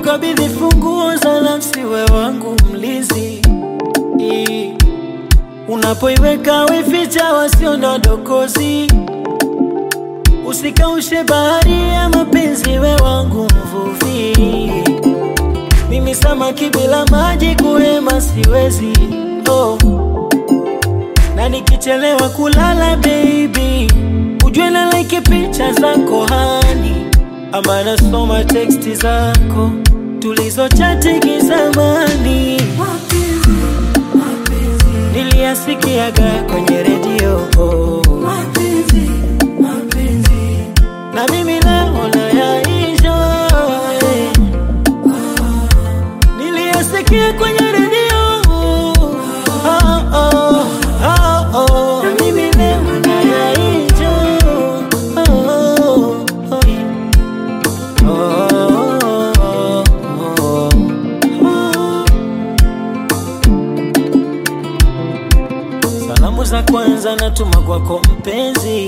kukabidhi funguo za nafsi, we wangu mlinzi. I- Unapoiweka wificha wasio na dokozi, usikaushe bahari ya mapenzi, we wangu mvuvi. Mimi samaki bila maji kuhema siwezi, oh. Na nikichelewa kulala baby, ujue na like picha zako hani, ama nasoma teksti zako tulizochati kizamani, niliyasikiaga kwenye redio oh. na mimi leo nayaisha eh. niliyasikia kwenye redio oh, oh, oh, oh. na mimi leo nayaisha oh, oh, oh. Oh, oh, oh. Salamu za kwanza natuma kwako mpenzi,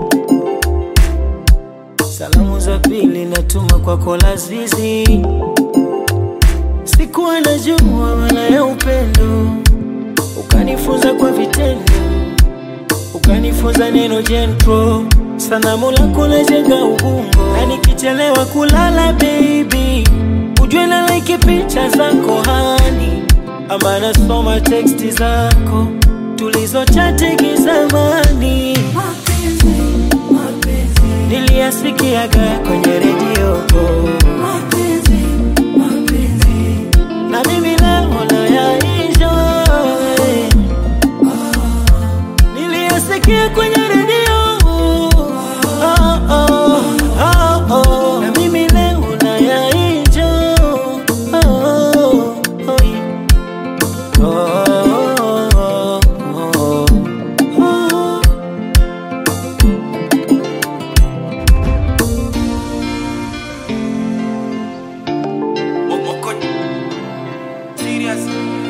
salamu za pili natuma kwako Lazizi. Sikuwa najua maana ya upendo, ukanifunza kwa vitendo, ukanifunza neno jentro. Sanamu lako lajenga ubongo, na nikichelewa kulala baby, ujue na like picha zako hani, ama nasoma teksti zako tulizochati kizamani, niliyasikiaga kwenye redio na mimi leo nayaisha eh. niliyasikia kwenye redio oh, oh, oh, oh. na mimi leo nayaisha oh, oh, oh, yeah. oh, oh, oh, oh. Moko serious